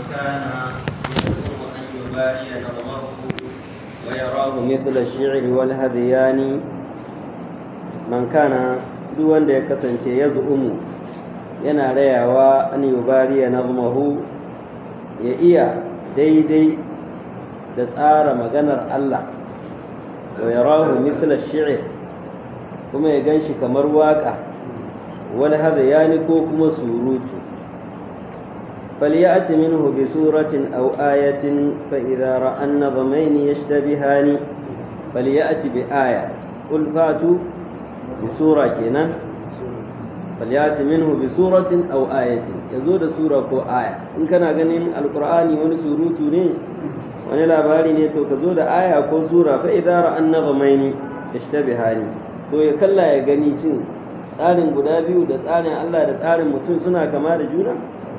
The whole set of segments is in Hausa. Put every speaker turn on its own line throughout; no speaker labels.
كان يزعم أن يباري نظمه ويراه مثل الشعر والهذيان من كان duk wanda ya kasance ya zu'umu yana rayawa an yubariya nazmahu ya iya daidai da tsara maganar Allah wa yarahu mithla shi'r kuma ya ganshi kamar waka wal hadayani ko kuma surutu فليأت منه بسورة أو آية فإذا رأى النظمين يشتبهان فليأت بآية قل فاتوا بسورة كنا فليأت منه بسورة أو آية يزود سورة كو آية إن كان غنين القرآن ونسوروت ني wani labari ne to ka zo da aya ko sura fa idza ra'a an-nazmaini yashtabihani to ya kalla ya gani shin tsarin guda biyu da tsarin Allah da tsarin mutum suna kama da juna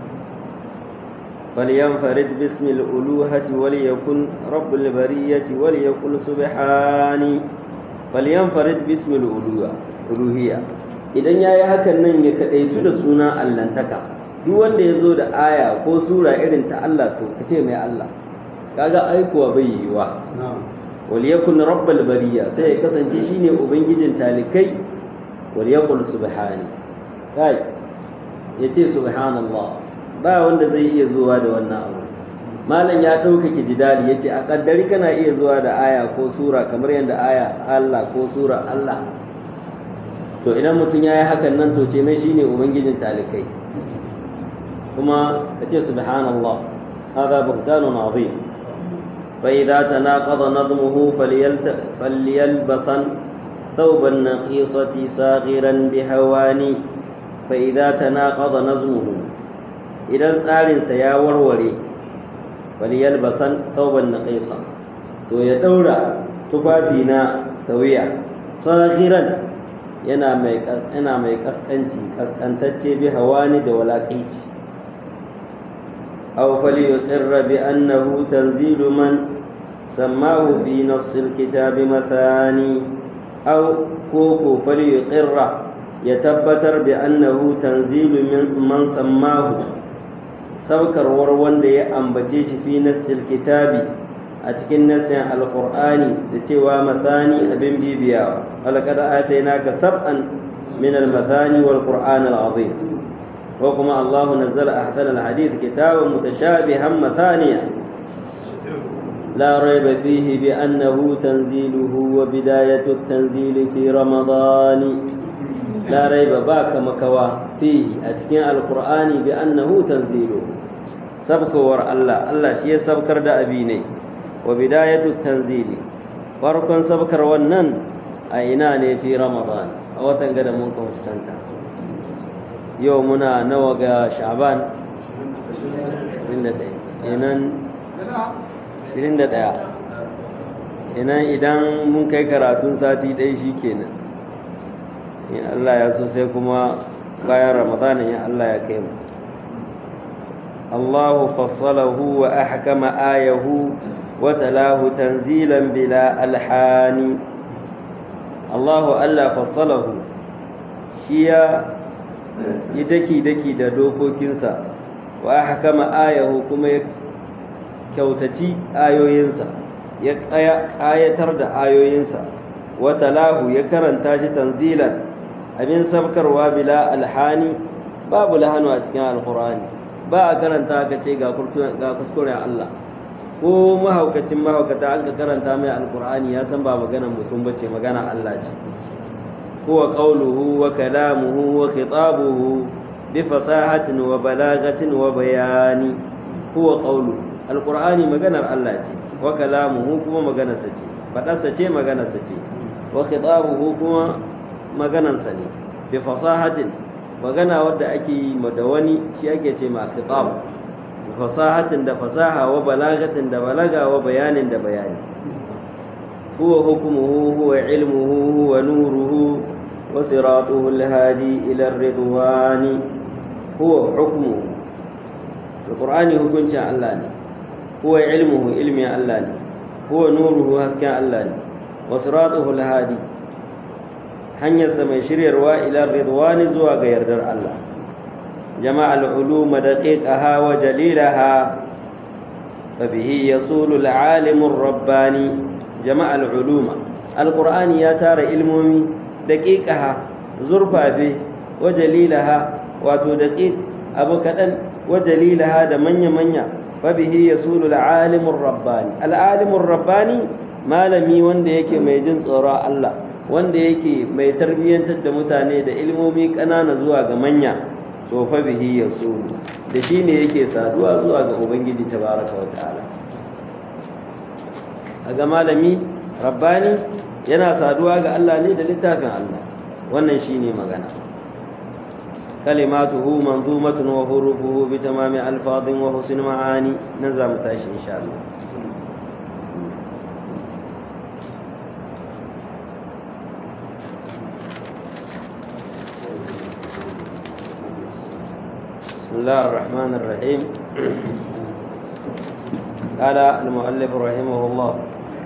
فلينفرد باسم الألوهة وليكن رب البرية وليقل سبحاني فلينفرد باسم الألوهية idan ya yi hakan nan ya kaɗaitu da suna allantaka duk wanda ya zo da aya ko sura irin ta Allah to ka ce mai Allah kaga aikuwa bai yiwa wal yakun rabbal bariya sai ya kasance shine ubangijin talikai wal yaqul subhani kai yace subhanallah ba wanda zai iya zuwa da wannan abu malam ya ɗaukake jidali ya ce a ƙaddari kana iya zuwa da aya ko sura kamar yadda aya Allah ko sura Allah to idan mutum ya yi hakan nan to ce mai shine ubangijin talikai kuma ka ce subhanallah هذا بهتان عظيم فإذا تناقض نظمه فليلبسا ثوب النقيصة صاغرا بهواني فإذا تناقض نظمه idan tsarinsa ya warware faliyal basan tauban na kaisa to ya daura tufafi na tawiya sahiran yana mai yana mai kaskanci kaskantacce bi hawani da walaƙaici aw falyusirra bi annahu tanzilu man sammahu fi nass alkitab mathani aw koko falyuqirra ya tabbatar bi annahu tanzilu man sammahu saukarwar wanda ya ambace shi fi nassil kitabi a cikin nassin alqur'ani da cewa masani abin bibiya walaqad atainaka sab'an min almathani wal qur'an alazim wa kuma Allah nazzala ahsana alhadith kitaban mutashabihan mathaniya لا ريب فيه بأنه تنزيله وبداية التنزيل في رمضان لا ريب باك مكوا فيه أتكين القرآن بأنه تنزيله سبك ور الله الله شيء سبكر دا أبيني وبداية التنزيل فرقا سبكر ونن أيناني في رمضان أو تنقل منكم السنة يومنا نوغا شعبان إنن إنن inan idan mun kai karatun sati ɗaya shi kenan in Allah ya so sai kuma bayan ramadanin ya Allah ya kai mu الله فصله وأحكم آيه وتلاه تنزيلا بلا ألحان الله ألا فصله شيا يدكي دكي دا دوكو كنسا وأحكم آيه كما كوتتي آيو ينسا يقايتر دا آيو ينسا وتلاه يكرن تاج تنزيلا أمين سبكر وبلا ألحان باب لهن أسكان القرآن ba a karanta ka ce ga kuskuren Allah ko mahaukacin mahaukata an ka karanta mai alkur'ani ya san ba magana mutum ba ce magana Allah ce huwa qawluhu wa kalamuhu wa khitabuhu bi fasahatin wa balagatin wa bayani huwa qawlu alkur'ani maganar Allah ce wa kalamuhu kuma maganarsa ce fadarsa ce maganarsa ce wa khitabuhu kuma maganarsa ne bi fasahatin magana wadda ake yi da wani shi ake ce ma khitab fasahatin da fasaha wa balagatin da balaga wa bayanin da bayani huwa hukmuhu huwa ilmuhu huwa nuruhu wa siratuhu alhadi ila ridwani huwa hukmuhu alqur'ani hukuncin Allah ne huwa ilmuhu ilmin Allah ne huwa nuruhu hasken Allah ne wa siratuhu alhadi hanyarsa mai shiryarwa ila ridwani zuwa ga yardar Allah jama'al uluma daqiqaha wa jalilaha فبه يصول العالم الرباني جمع العلوم القرآن يا تار علمومي دقيقها زرفا به وجليلها واتو دقيق أبو كدن وجليلها دا منيا منيا فبه يصول العالم الرباني العالم الرباني malami wanda yake mai jin tsoron Allah wanda yake mai tarbiyyantar da mutane da ilmomi ƙanana zuwa ga manya to fa bihi yasulu da shi ne yake saduwa zuwa ga ubangiji tabaraka wa ta'ala ga malami rabbani yana saduwa ga Allah ne da littafin Allah wannan shine magana kalimatuhu manzumatun wa hurufuhu bi tamami alfadhin wa husn ma'ani nan za mu tashi insha Allah بسم الله الرحمن الرحيم قال المؤلف رحمه الله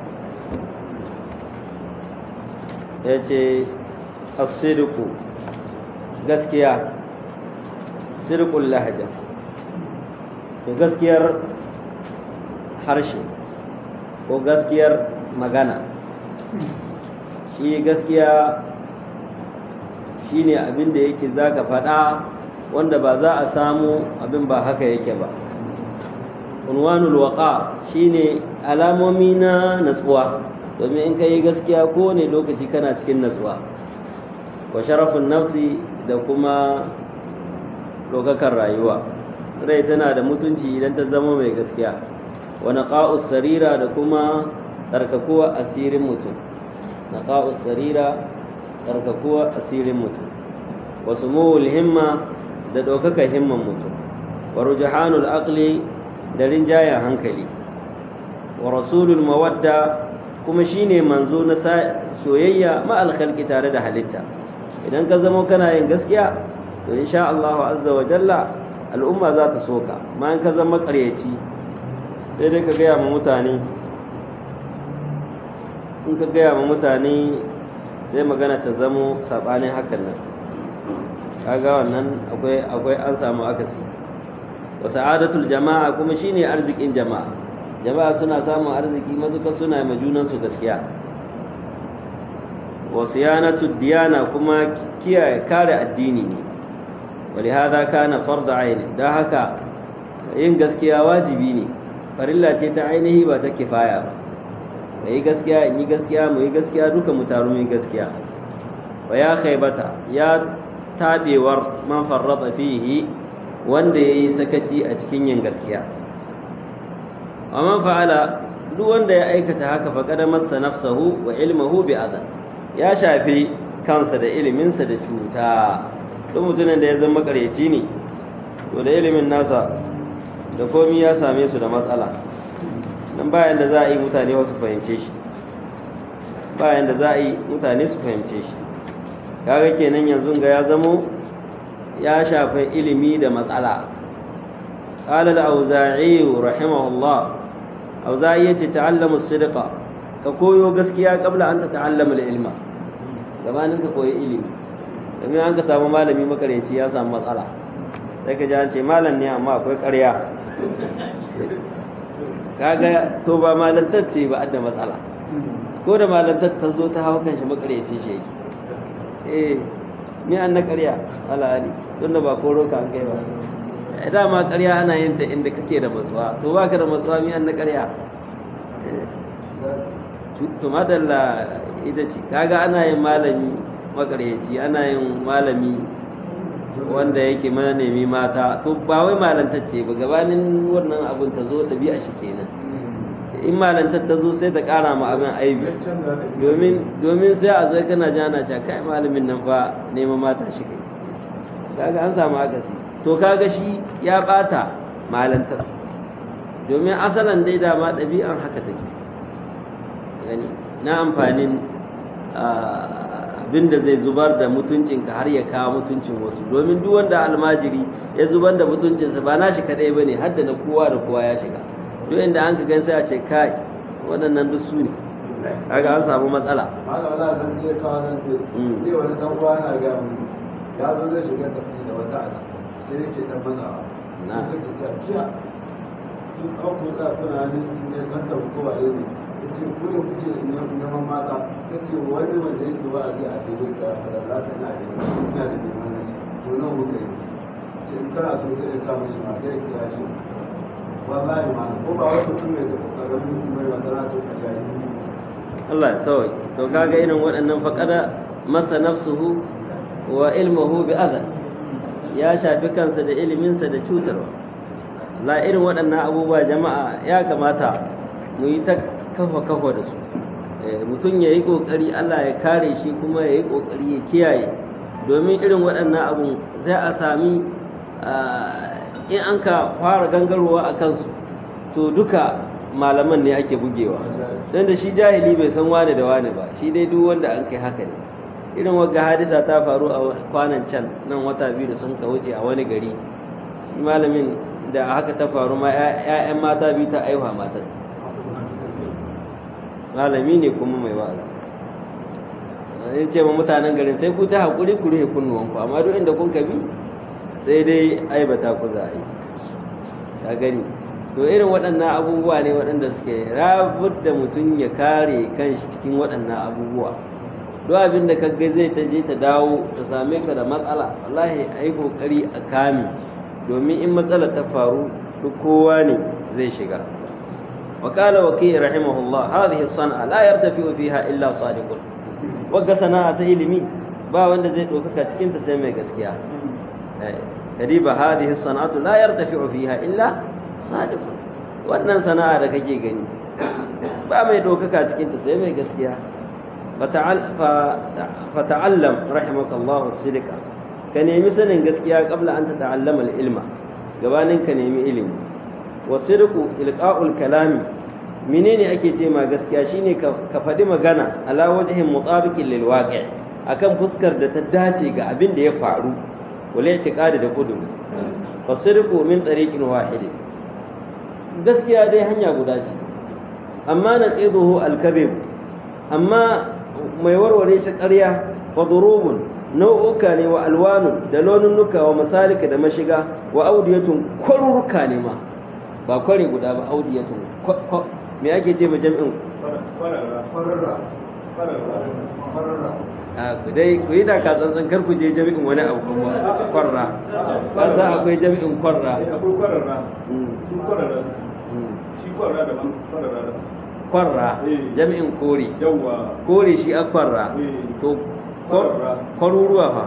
yace as-sidqu gaskiya sidqul lahja to gaskiyar harshe ko gaskiyar magana shi gaskiya shine abin da yake zaka faɗa wanda ba za a samu abin ba haka yake ba unwanul waqa shine alamomi na natsuwa domin in kai gaskiya ko ne lokaci kana cikin natsuwa wa sharafun nafsi da kuma lokakar rayuwa rai tana da mutunci idan ta zama mai gaskiya wa naqa'us sarira da kuma tsarkakuwa asirin mutum naqa'us sarira tsarkakuwa asirin mutum wa sumuwul himma da ɗaukaka himman mutum wa rujahanul aqli da rinjayen hankali wa rasulul mawadda kuma shine manzo na soyayya ma alkhalqi tare da halitta idan ka zama kana yin gaskiya to insha Allah azza wa jalla al'umma za ta soka ma in ka zama ƙaryaci sai dai ka gaya ma mutane in ka gaya ma mutane sai magana ta zamo sabanin hakan nan kaga wannan akwai akwai an samu akasi wa sa'adatul jama'a kuma shine arzikin jama'a jama'a suna samun arziki mazuka suna ma junan su gaskiya wa siyanatud diyana kuma kiyaye kare addini ne ولهذا كان فرض عين da haka yin gaskiya wajibi ne farilla ce ta ainihi ba ta kifaya ba yi gaskiya in yi gaskiya mu yi gaskiya duka mu taru mu yi gaskiya wa ya khaybata ya tabewar man farrata fihi wanda yayi sakaci a cikin yin gaskiya wa man fa'ala duk wanda ya aikata haka fa kada masa nafsahu wa ilmuhu bi adan ya shafi kansa da iliminsa da cuta duk mutumin da ya zama makareci ne to da ilimin nasa da komi ya same su da matsala nan bayan da za a yi mutane wasu fahimce shi bayan da za a yi mutane su fahimce shi kaga kenan yanzu ga ya zamo ya shafi ilimi da matsala qala al-auza'i rahimahullah auza'i yace ta'allamu as-sidqa ka koyo gaskiya kabla an ta ta'allama al-ilma gabanin ka koyi ilimi domin an ka samu malami makaranci ya samu matsala sai ka ji an ce malam ne amma akwai ƙarya kaga to ba malantar ce ba da matsala ko da malantar ta zo ta hawa kanshi makaryaci shi yake eh ni an na ƙarya ala ali don da ba koro ka an kai ba eh dama ƙarya ana yin ta inda kake da matsuwa to baka da matsuwa mi an na ƙarya to madalla ita ce kaga ana yin malami makaryaci ana yin malami wanda yake mana nemi mata to ba wai malantar ce ba gabanin wannan abin ta zo ɗabi'a shi kenan in malantar ta zo sai ta ƙara ma abin aibi domin domin sai a zai kana jana cewa kai malamin nan fa neman mata shi kai kaga an samu akasi to kaga shi ya ɓata malantar domin asalan dai dama ɗabi'an haka take gani na amfanin abinda zai zubar da mutuncinka har ya kawo mutuncin wasu domin duk wanda almajiri ya zubar da mutuncinsa ba na shi kadai bane har da na kowa da kowa ya shiga duk inda an ka gan sai a ce kai waɗannan duk su ne kaga an samu matsala
haka wala zan ce kawo nan sai sai wani dan uwa na ga mu ya zo zai shiga tafsiri da wata a ciki sai yake dan mazawa
Na.
sai take ta jiya duk an ku za kuna ne ne san ta ko ba ne ce ku da kuke neman mata ta ce wani wanda yake ba a zai a daidai ka da za ta na da ina da neman shi to nan muka yi ce in kana so sai ya sa mishi ma sai ya kira shi wallahi ma ko ba wata mutum mai da karamin mutum mai wata na ce ka shayi
Allah ya sauki to kaga irin waɗannan faƙada masa nafsuhu wa ilmuhu bi adhan ya shafi kansa da iliminsa da cutarwa la irin waɗannan abubuwa jama'a ya kamata mu yi ta kafa kafa da su mutum ya yi ƙoƙari Allah ya kare shi kuma ya yi ƙoƙari ya kiyaye domin irin waɗannan abu zai a sami in an ka fara gangarowa a kansu to duka malaman ne ake bugewa don da shi jahili bai san wane da wane ba shi dai duk wanda an kai haka ne irin wagga hadisa ta faru a kwanan can nan wata biyu da sun ka wuce a wani gari shi malamin da haka ta faru ma 'ya'yan mata biyu ta aiwa matan malami ne kuma mai wa'azi in ce ma mutanen garin sai ku ta haƙuri ku rufe kunnuwanku amma duk inda kun ka bi sai dai aibata ku za a yi ka gani to irin waɗannan abubuwa ne waɗanda suke rabar da mutum ya kare kanshi cikin waɗannan abubuwa duk abin da ka ga zai ta je ta dawo ta same ka da matsala wallahi a yi ƙoƙari a kame domin in matsala ta faru duk kowa ne zai shiga وقال وكيع رحمه الله هذه الصنعة لا يرتفع فيها إلا صادق وقال صناعة إلمي با wanda zai ɗaukaka cikin ta sai mai gaskiya kadiba hadhihi sana'atu la yartafi'u fiha illa sadiq wannan sana'a da kake gani ba mai ɗaukaka cikin ta sai mai gaskiya fa ta'allam rahimakallahu as-sidqa ka nemi sanin gaskiya qabla an tata'allama al-ilma gabanin ka nemi ilimi wasirku ilqa'ul kalami menene ake ce ma gaskiya shine ka faɗi magana ala wajhin mutabiqin lil waqi' akan fuskar da ta dace ga abin da ya faru wala i'tiqadi da kudu wasirku min tariqin wahid gaskiya dai hanya guda ce amma naqiduhu al-kadhib amma mai warware shi ƙarya fa durubun nau'uka ne wa alwanun da laununuka wa masalika da mashiga wa audiyatun kwaruruka ne ma ba kware guda ba audiyatun me ake ce ma jami'in a ku dai ku yi da ka tsantsan kar ku je jami'in wani abu kuma kwarra ba sa akwai jami'in kwarra
akwai kwararra su kwararra shi kwararra da kwararra da
kwarra jami'in kori
yawa
kori shi a kwarra to kwaruruwa fa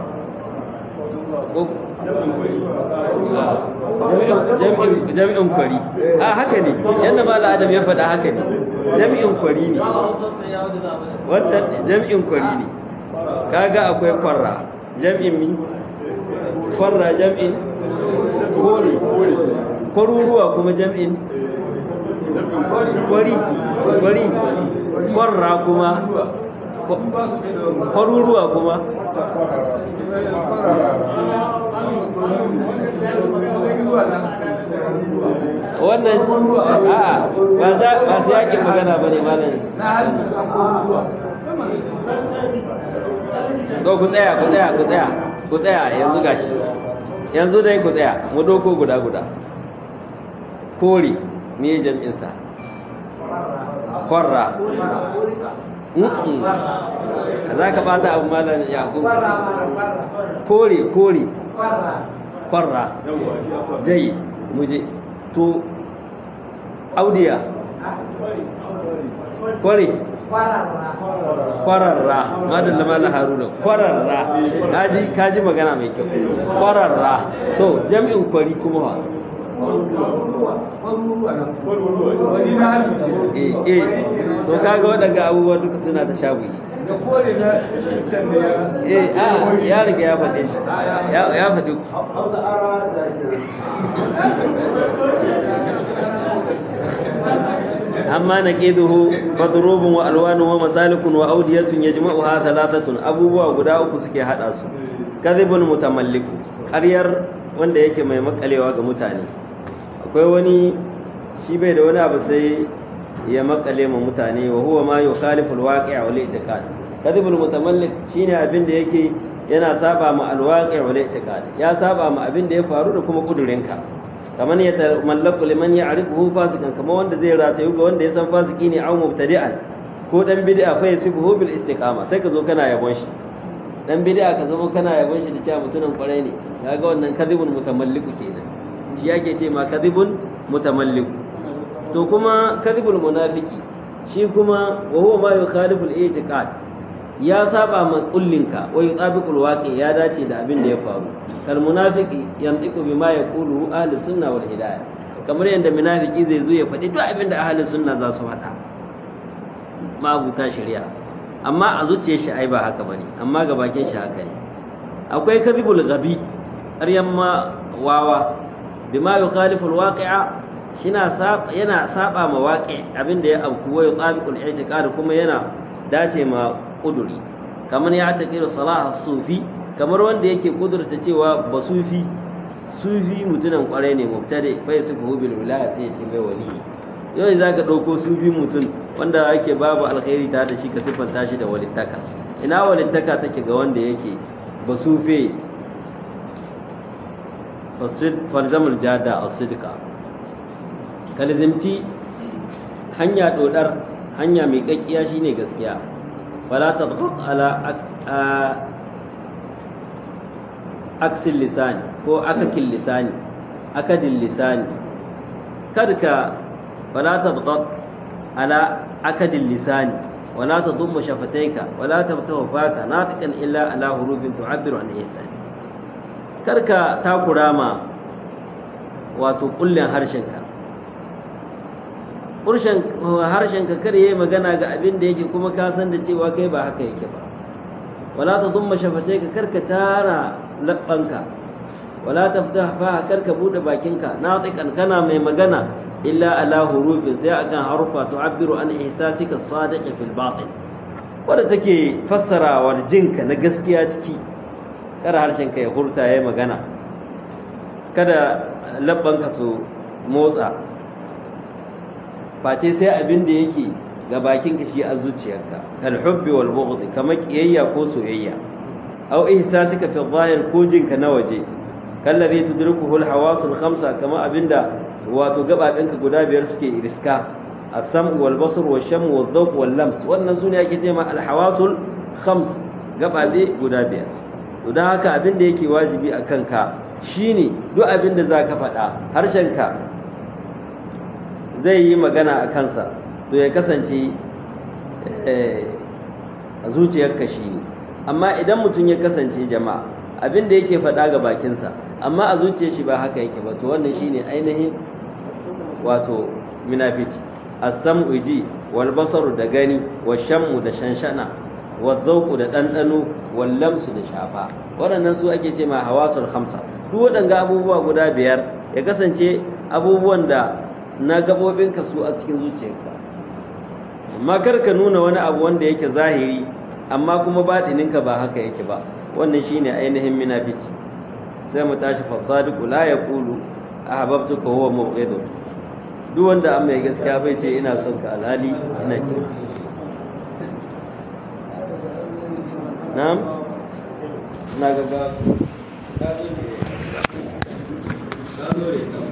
jami'in kwari a haka ne yadda ba adam ya faɗa haka ne jami'in kwari ne wadda jami'in kwari ne kaga akwai kwarra jami'in mi kwarra jami'in kori kwaruruwa kuma jami'in kwari kwari kwarra kuma kwaruruwa kuma wannan a'a ba za ba sai yake magana bane malam to ku tsaya ku tsaya ku tsaya ku tsaya yanzu gashi yanzu dai ku tsaya mu doko guda guda kori me jam'in sa kwarra za ka bata abu malam yakub kore kore kwarra jai muje to audiya kware kwararra madalla mala haruna kwararra kaji kaji magana mai kyau kwararra to jami'in kwari kuma eh eh to kaga waɗanda abubuwa duka suna da shaguyi
da kore na can da ya
eh a ya riga ya faɗe shi ya ya faɗi
hausa ara da ke
amma naqiduhu fadrubun wa alwanun wa masalikun wa awdiyatun yajma'uha thalathatun abubuwa guda uku suke hada su kadhibun mutamallik ƙaryar wanda yake mai makalewa ga mutane akwai wani shi bai da wani abu sai ya makale ma mutane wa huwa ma yukhalifu alwaqi' wal i'tiqad kadhibul mutamallik shine abin da yake yana saba ma alwaqi' wal i'tiqad ya saba ma abin da ya faru da kuma kudurinka kamar ya mallaku liman ya'rifuhu fasikan kamar wanda zai ratayu ga wanda ya san fasiki ne aw mubtadi'an ko dan bid'a fa yasibuhu bil istiqama sai ka zo kana yabon shi dan bid'a ka zama kana yabon shi da cewa mutumin kwarai ne kaga wannan kadhibun mutamalliku kenan shi yake ce ma kadhibun mutamalliku to kuma kadhibul munafiki shi kuma wa huwa ma yukhalifu al-i'tiqad ya saba ma kullinka wa yutabiqul waqi ya dace da abin da ya faru kal munafiki yantiqu bima yaqulu ahli sunna wal hidayah kamar yadda munafiki zai zo ya faɗi duk abin da ahli sunna za su faɗa mabuta shari'a amma a zuciyar shi ai ba haka bane amma ga bakin shi haka ne akwai kadhibul ghabi ƙaryan ma wawa bima yukhalifu alwaqi'a shina saba yana saba ma waqi abinda ya abku wa yutabiqul i'tiqad kuma yana dace ma kuduri kamar ya taqiru salah sufi kamar wanda yake kudurta cewa ba sufi sufi mutunan kwarai ne mubtadi fa yasifu bil wilaya sai ya ce mai wali yau za ka ɗauko sufi mutum wanda ake babu alkhairi ta da shi ka siffanta shi da walittaka ina walittaka take ga wanda yake ba sufe farzamul jada a sidika kalizimci hanya dodar hanya mai kakkiya shine gaskiya fala tadghut ala aksil lisani ko akakil lisani akadil lisani kada ka فلا تضغط على أكد اللسان ولا تضم شفتيك ولا تفتح فاك ناطقا إلا على حروف تعبر عن إحسان كركا تاكورا ما wato kullin harshenka harshenka kar yayi magana ga abin da yake kuma ka san da cewa kai ba haka yake ba wala ta zumma shafatai ka karka tara labbanka wala taftah fa karka bude bakinka natiqan kana mai magana illa ala hurufin sai akan harufa tu'abbiru an ihsasika sadiq fil batin wanda take fassarawa jinka na gaskiya ciki kada harshen ka ya hurta yayi magana kada labban ka su motsa face sai abin da yake ga bakin ka shi a zuciyarka kal hubbi wal bughd kamar kiyayya ko soyayya aw ihsasika fi dhahir ko jinka na waje kallabi tudrikuhu al hawasul khamsa kama abinda wato gabaɗinka guda biyar suke riska السمع والبصر والشم والذوق واللمس wannan sune ake ce ma alhawasul khams gabaɗe guda biyar to dan haka abin da yake wajibi a kanka shine duk abin da zaka faɗa harshenka zai yi magana a kansa to ya kasance a zuciyarka shine amma idan mutum ya kasance jama'a abin da yake faɗa ga bakinsa amma a zuciyar shi ba haka yake ba to wannan shine ainihin wato munafici as-sam'u ji wal basaru da gani wa shammu da shanshana wa dhawqu da dandano wal lamsu da shafa waɗannan su ake ce ma hawasul khamsa duk waɗanga abubuwa guda biyar ya kasance abubuwan da na gabobinka su a cikin zuciyarka amma kar ka nuna wani abu wanda yake zahiri amma kuma batininka ba haka yake ba wannan shine ainihin munafici sai mu tashi fasadiqu la yaqulu ahbabtuka huwa mubghidun duk wanda an mai gaskiya bai ce ina son ka alhali ina ki na'am na ga ga ga